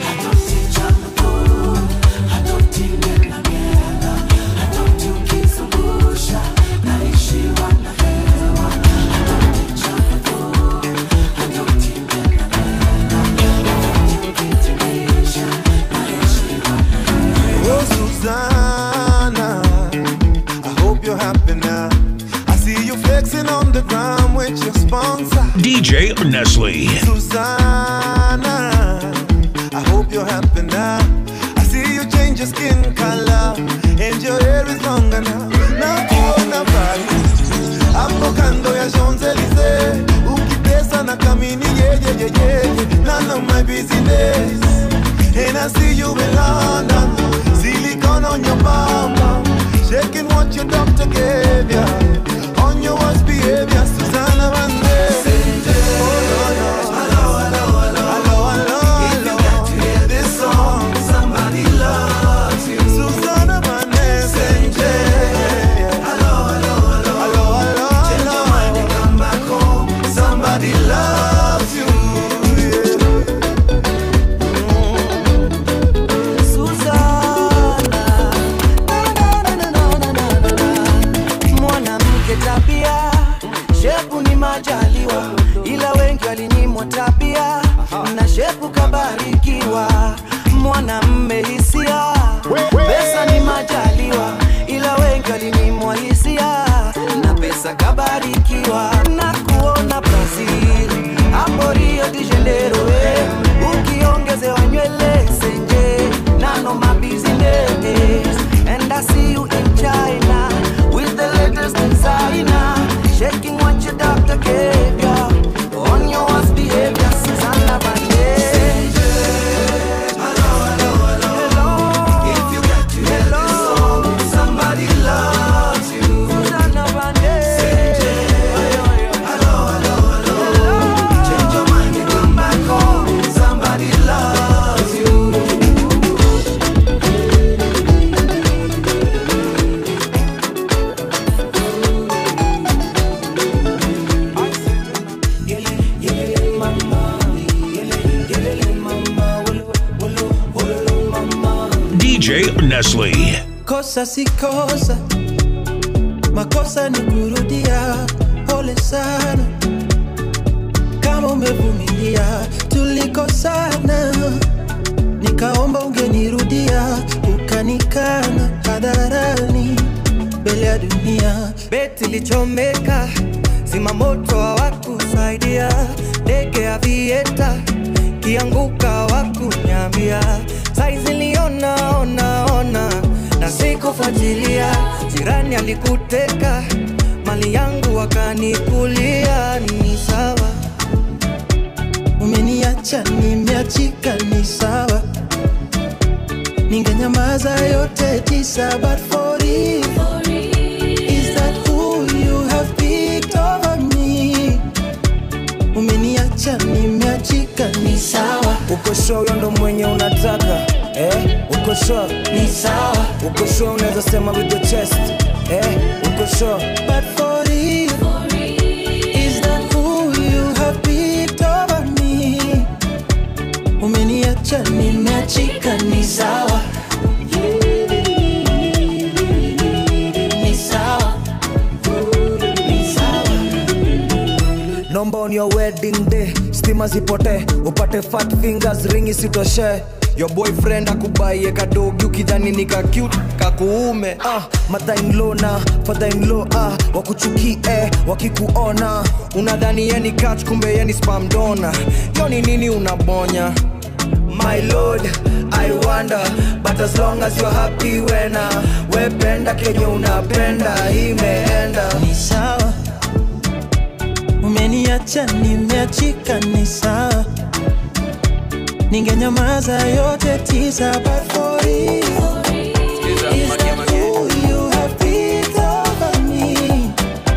Oh, Susanna, I hope you're happy now. I see you flexing on the ground with your sponsor. DJ Nestle. Susanna, I hope you're happy now. I see you change your skin color and your hair is longer now. Now kuona Paris, hapo kando ya Champs-Elysees, ukitesa na kamini yeah, yeah, yeah, yeah. None of my business. And I see you in London, silicone on your bum, shaking what your doctor gave ya. On your worst behavior, Susanna Vande. Susanna Vande. Somebody loves you. mwanamke tabia shepu ni majaliwa ila wengi walinyimwa tabia na shepu kabarikiwa mwanamme hisia pesa ni majaliwa ila wengi walinyimwa hisia na pesa kabarikiwa na kuona brazil hapo rio de janeiro eh. ukiongezewa nywele senje nano mabusiness and i see you in china with the latest designer shaking what your doctor gave ya on your worst behavior Susanna Vande Somebody loves you. Susanna Vande Change your mind and come back home. Somebody loves you. DJ Nestle. kosa si kosa makosa ni kurudia pole sana kama umevumilia tulikosana nikaomba ungenirudia ukanikana hadharani mbele ya dunia beti lichomeka zimamoto hawakusaidia ndege ya vieta kianguka wakunyambia saizi liona ona ona na sikufuatilia jirani alikuteka mali yangu wakanikulia ni sawa umeniacha nimeachika ni sawa ningenyamaza yote tisa but for you sure huyo ndo mwenye unataka eh? uko sure Ni sawa. uko sure unaweza sema with your chest eh? uko sure But for real, is that who you have picked over me? Umeniacha nimeachika, ni sawa. Ni sawa. Ni sawa. nomba on your wedding day stima zipote upate fat fingers ringi sitoshe your boyfriend akubaie kadogi ukidhani ni ka cute kakuume ah, mother-in-law na father-in-law ah, wakuchukie wakikuona unadhani yeni catch kumbe yeni spam donor yo ni nini unabonya my lord i wonder but as long as you're happy wena wependa kenye unapenda imeenda Ni sawa. Umeniacha nimeachika, ni sawa. Ningenyamaza yote tisa, but for real, is that who you have picked over me?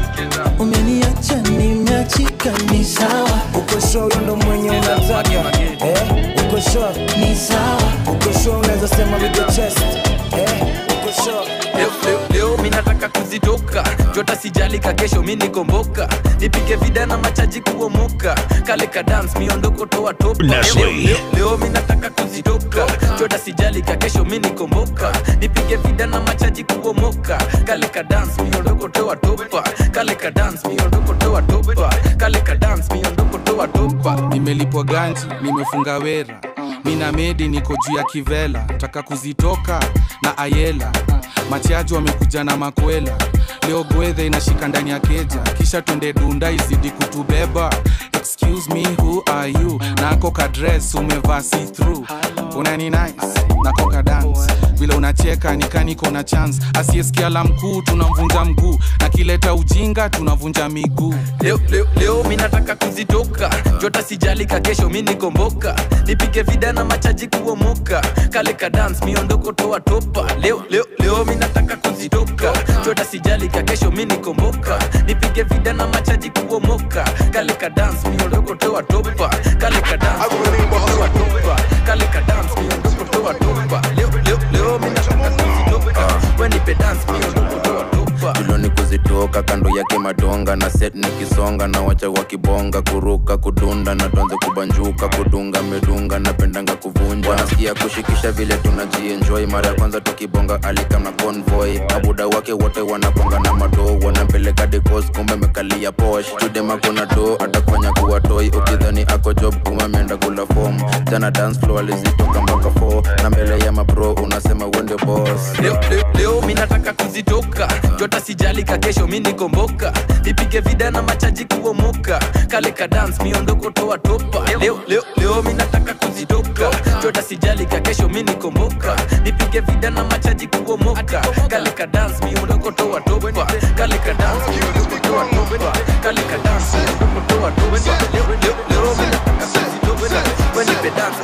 Umeniacha nimeachika, ni sawa. uko sure huyo ndo mwenye unataka eh? uko sure Ni sawa. uko sure unaweza sema with your chest eh? uko sure leo, leo, leo mi nataka kuzitoka jota sijali ka kesho mi nikomboka nipige vida na machaji kuomoka kale ka dance miondoko toa topa leo, Nestle. leo, leo mi nataka kuzitoka jota sijali ka kesho mi nikomboka nipige vida na machaji kuomoka kale ka dance miondoko toa topa kale ka dance miondoko toa topa kale ka dance miondoko toa topa nimelipwa ganji nimefunga wera mina medi niko juu ya kivela taka kuzitoka na ayela machaji wamekuja na makwela leo gwedhe inashika ndani ya keja kisha twende dunda izidi kutubeba excuse me who are you nako kadres umevaa see through unani nice nako ka dance vile unacheka nikaniko na chance asiyesikia la mkuu tunamvunja mguu na kileta ujinga tunavunja miguu leo, leo, leo mi nataka kuzitoka jota sijali ka kesho mi nikomboka nipige vida na machaji kuomoka kale ka dance miondoko toa topa leo, leo, leo mi nataka kuzitoka jota sijali ka kesho mi nikomboka nipige vida na machaji kuomoka kale ka dance miondoko toa topa kale ka dance miondoko toa topa kale ka dance miondoko toa topa leo, leo, leo mi nataka kuzitoka wenipe dance miondoko toa topa tuloni kuzitoka kando yake madonga na set nikisonga na wacha wakibonga kuruka kudunda na tuanze kubanjuka kudunga medunga napendanga kuvunja nasikia kushikisha vile tunajienjoy mara ya kwanza tukibonga alikam na convoy abuda wake wote wanaponga na madoo wanampeleka dekos kumbe mekalia posh chudema kuna do atakufanya kuwa toy ukidhani ako job kuma ameenda kula fom jana dance floor alizitoka mpaka 4 na mbele ya mabro unasema wende boss leo, leo, leo mi nataka kuzitoka jota sijali ka kesho mi nikomboka nipige vida na machaji kuomoka kale ka dance miondoko toa topa leo, leo, leo mi nataka kuzitoka jota sijali ka kesho mi nikomboka nipige vida na machaji kuomoka kale ka dance miondoko toa topa kale ka dance miondoko toa topa kale ka dance miondoko toa topa leo, leo, leo mi nataka kuzitoka wenipe dance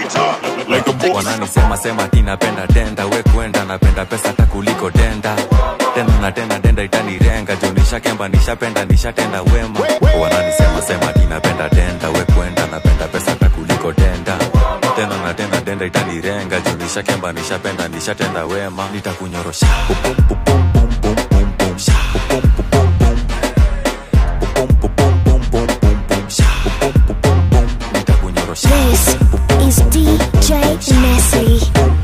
wananisema sema ti napenda denda we kwenda napenda pesa hata kuliko denda tena na tena denda itanirenga juu nishakemba nishapenda nishatenda wema wananisema sema ti napenda denda we kwenda napenda pesa hata kuliko denda tena na tena denda itanirenga juu nishakemba nishapenda nishatenda wema nitakunyorosha Pupum, pupum, pum, pum, pum, pum. Sha, pupum, pupum, pum. Pupum, pupum, pum, pum, pum, pum. Sha, pupum, pupum, pum. nitakunyorosha This is DJ Nestle.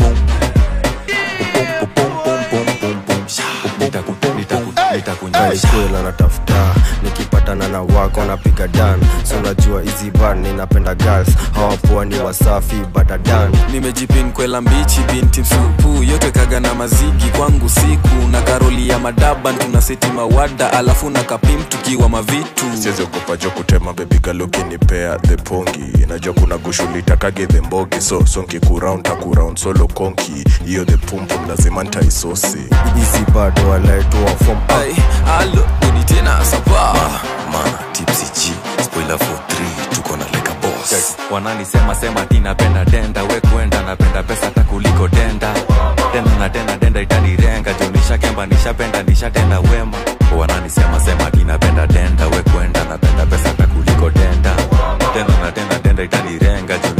kwela natafuta nikipatana na wako napiga dan so unajua hizi bar ninapenda girls hawapoa ni wasafi badadan nimejipin kwela mbichi binti msupu yote kaga na mazigi kwangu siku na karoli ya madaban tuna seti mawada alafu na kapim tukiwa mavitu siziogopa jo kutema bebigalukinipea the pongi najua kuna gushulitakage the mbogi so sonki kuround takuround solo konki hiyo the pumpum lazima ntaisosi hizi bado walaetoa fom Ay, alo nini tena sapa mana tipsy g spoiler for 3 tuko na leka boss wananisema sema ti napenda denda we kwenda napenda pesa hata kuliko denda tena na tena denda itanirenga juu nishakemba nishapenda nishatenda wema wananisema sema ti napenda denda we kwenda napenda pesa hata kuliko denda tena na tena denda itanirenga juu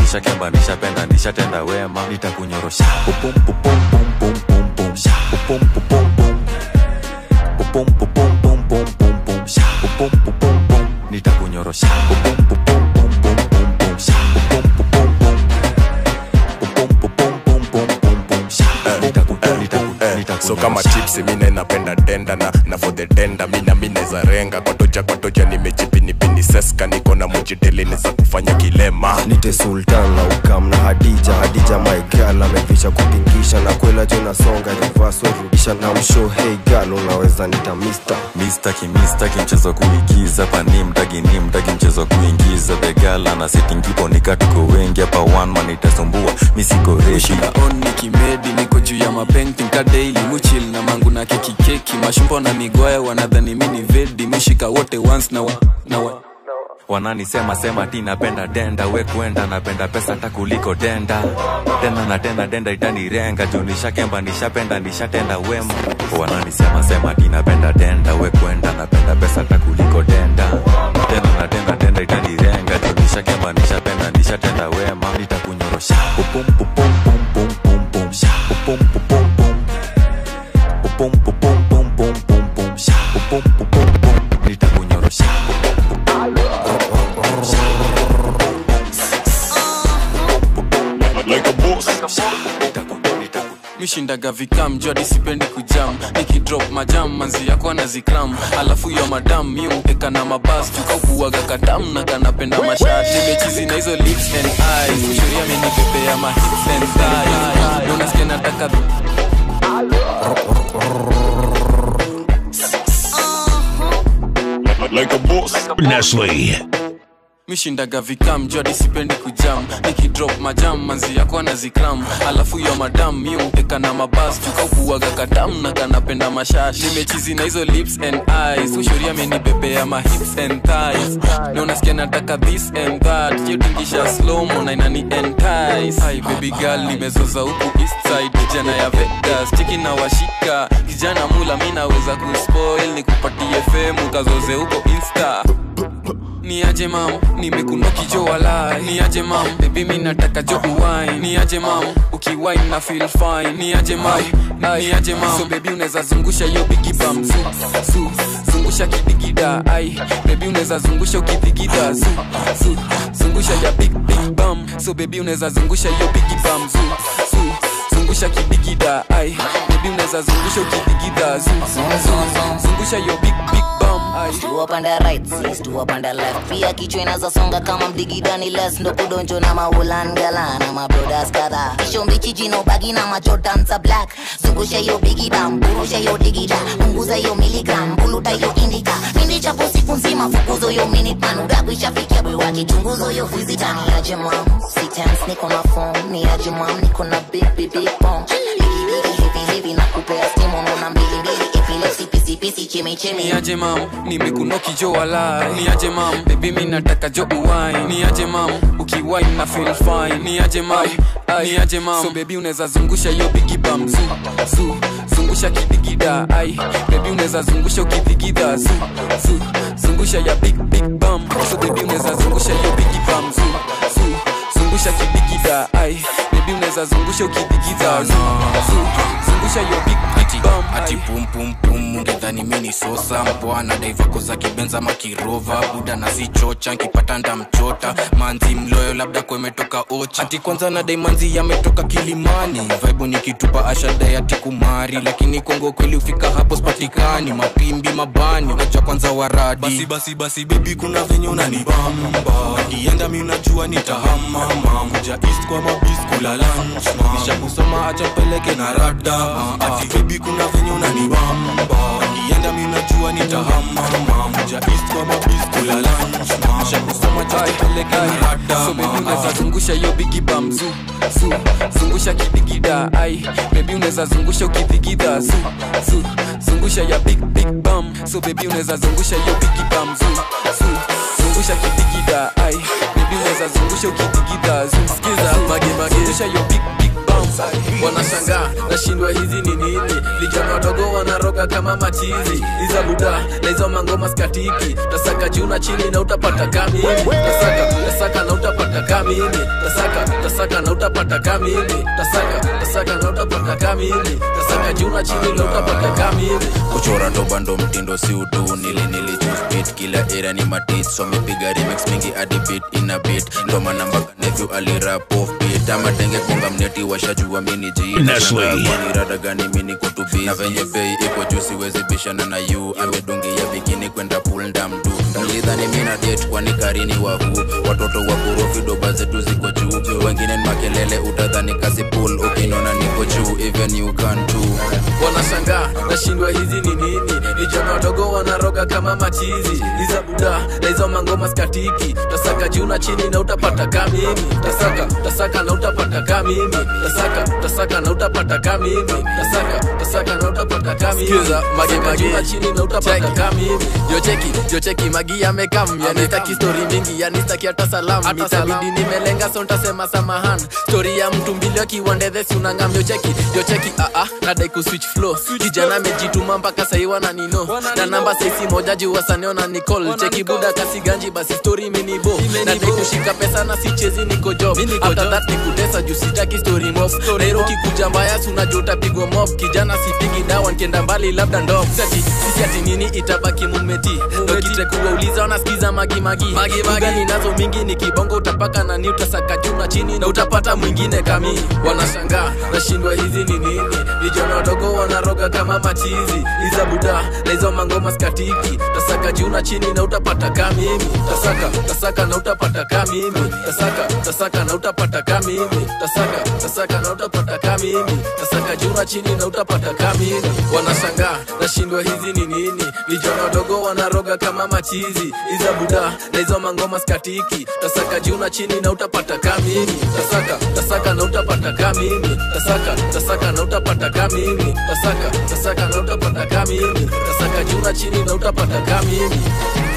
nishakemba nishapenda nishatenda wema nitakunyorosha Pupum, pupum, pum, pum, pum, pum. Sha. Pupum, pupum, pum. Pupum, pupum, pum, pum, pum, pum. Sha. Pupum, pupum, pum. nitakunyorosha Pupum, pupum, pum, pum, pum, pum. Sha. Pupum, pupum, pum. Pupum, pupum, pum, pum, pum, pum. Sha. Nitaku- nitaku- nitakunyorosha. so kama chipsi mine napenda denda na, na for the denda mina mineza renga kwatoja kwatoja nimejipinipini seska niko na mujitelini za kufanya kilema nite sultan na ukam na hadija hadija maigal amevisha kutingisha na kwela jo nasonga rivaswarudisha na msho hey gal unaweza nita mister mistaki mistaki mchezo kuigiza pani mtagi ni mtagi mchezo kuingiza begala na setingipo nikatuko wengi hapa one man itasumbua misiko reshi on nikimedi niko juu ya mapenting ka daily muchil na mangu na keki keki mashumbo na migoya wanadhani mini vedi mushika wote once na wa, na wa. wananisema sema ti napenda denda we kwenda napenda pesa hata kuliko denda tena na tena denda itanirenga juu nishakemba nishapenda nishatenda wema wananisema sema ti napenda denda we kwenda napenda pesa hata kuliko denda tena na tena denda itanirenga juu nishakemba nishapenda nishatenda wema nitakunyorosha pupum pupum pum pum pum pum sha pupum pupum pum pupum pupum pum pum pum pum sha pupum pupum pum nitakunyorosha like a boss mishindaga vikam jua disipendi kujam nikidrop majam manzi yako anazikram alafu yo madam mi mpeka na mabas tukaukuaga katam na kanapenda mashat nimechizi na hizo lips and eyes kushuria menipepea ma hips and thighs Ndio nasikia nataka like a boss Nestle. mishindaga vikam jua disipendi kujam nikidrop majam manzi yako anazikram alafu yo madam mi mpeka na mabas tukaukuaga katam na kanapenda mashash nimechizi na hizo lips and eyes kushuria menibebea ma hips and thighs na unasikia nataka this and that yotingisha slomo na inani entice Hi baby girl nimezoza huku east side kijana ya Vegas chiki na washika kijana mula mi naweza kuspoil nikupatie femu kazoze huko insta ni aje mam nimekunoki jo walai ni aje mam bebi mi nataka jo uwai ni aje mam ukiwai na feel fine ni aje mam ni aje mam so bebi unaweza zungusha hiyo bigi bam zu zu zungusha kidigida ai bebi unaweza zungusha ukidigida zu zu zungusha ya big big bam so bebi unaweza zungusha hiyo bigi bam zu zu zungusha kidigida ai bebi unaweza zungusha ukidigida zu zu zungusha hiyo big big bam ai Stu up and the right, sis, stu up and the left pia kichwa inaza songa kama mdigidani les ndo kudonjo na maulan gala na mabrodas kadha kisho mbichi jino bagi na majodan za black zungusha hiyo bigi bam burusha hiyo digida punguza hiyo miligram buluta hiyo indika mindi chapo siku nzima fukuzo hiyo minute man udaku ishafikia bwi wake chunguzo hiyo fizita ni aje mam sitens niko na phone ni aje mam niko na big big big bomb bigi bigi heavy heavy na kupea stimu nuna mbili mbili epilepsy pisi pisi chimi chimi ni aje mam nimekunoki jo walai ni aje mam bebi mi nataka jo uwai ni aje mam ukiwai na feel fine ni aje mam ni aje mam so bebi unaweza zungusha hiyo bigi bam zu zu zungusha kidigida ai bebi unaweza zungusha ukidigida zu zu zungusha ya big big bam so bebi unaweza zungusha hiyo bigi bam zu zu zungusha kidigida ai bebi unaweza zungusha ukidigida zu zu zungusha hiyo big big bam ati pumpumpum ungedhani mini sosa mbwana daivako za kibenza makirova buda na sichocha nkipata ndamchota manzi mloyo labda kwemetoka ocha ati kwanza na daimanzi yametoka kilimani vaibu nikitupa ashadai ati kumari lakini kongo kweli ufika hapo spatikani mapimbi mabani unajua kwanza waradi basi basi basi bebi kuna venye unanibamba kienda mi unajua nitahamama kuja east kwa mabis kula lunch kisha kusoma acha peleke na rada ati bebi kuna venye unanibamba kienda mi unajua nitahamama kuja east kwa mabis kula lunch kisha kusoma acha peleke na rada so bebi unaweza zungusha hiyo bigi bam zu zu zungusha kidigida ai bebi unaweza zungusha ukidigida zu zu zungusha ya big big bam so bebi unaweza zungusha hiyo bigi bam zu zu zungusha kidigida ai bebi bebi unaweza zungusha ukidigida zumsikiza magemagezusha yo big big bounce wanashangaa nashindwa hizi ni nini vijana wadogo wanaroga kama machizi iza buda na hizo mangoma skatiki tasaka juu na chini na utapata kamili tasaka tasaka na utapata kamili tasaka tasaka na utapata kamili tasaka tasaka na utapata kamili tasaka juu na chini na utapata kamili kuchora doba ndo mtindo si utu nili nili choose beat kila era ni matit so mepiga remix mingi hadi beat ina beat ndo maana mpaka nephew alirap off beat ama denge konga mneti washajua mini ji Nestle. kwani rada gani mini kutubi na venye bei iko juu siwezi bishana na yu amedungia bikini kwenda pool ndamdu mlidhani mina det kwani karini wahu watoto wa kurofi doba zetu ziko juu wengine ni makelele utadhani kazi pool ukinona niko juu even you can too wanashangaa nashindwa hizi ni nini vijana wadogo wanaroga kama machizi iza buda na hizo mangoma skatiki tasaka juu na chini na utapata kamimi tasaka tasaka na utapata kamimi tasaka tasaka na utapata kamimi tasaka tasaka na utapata kamimi Sikiza, mage, Tasaka mage. juu na chini na utapata kamimi jocheki jocheki magi amekam yani staki stori mingi yani staki hata salam itabidi nimelenga so ntasema samahan stori ya mtu mbili akiwandedhesi unangam jocheki jocheki aa nadai kuswitch flow kijana amejituma mpaka sahi wananino na namba saisi moja juu wasaneo na nicol cheki buda kasi ganji basi stori imenibo nadai kushika pesa na sichezi niko job after that nikutesa juu sitaki story mob nairo kikuja mbaya sunajua utapigwa mob kijana sipigi dawa nkienda mbali labda ndo sati sisi ati nini itabaki mumeti dokite kuwauliza wanasikiza magimagi magimagi nazo mingi ni kibongo utapaka na ni utasaka juu na chini na utapata mwingine kami wanashangaa nashindwa hizi ni nini vijana wadogo wanaroga kama machizi iza buda na hizo mangoma skatiki tasaka juu na chini na utapata kamimi tasaka tasaka na utapata kamimi tasaka tasaka na utapata kamimi tasaka tasaka na utapata kamimi tasaka juu na chini na utapata kamimi wanashangaa nashindwa hizi ni nini vijana wadogo wanaroga kama machizi iza buda na hizo mangoma skatiki tasaka juu na chini na utapata kamimi tasaka tasaka na utapata kamimi tasaka tasaka na utapata kamimi tasaka tasaka na utapata kamimi tasaka juu na chini na utapata kamimi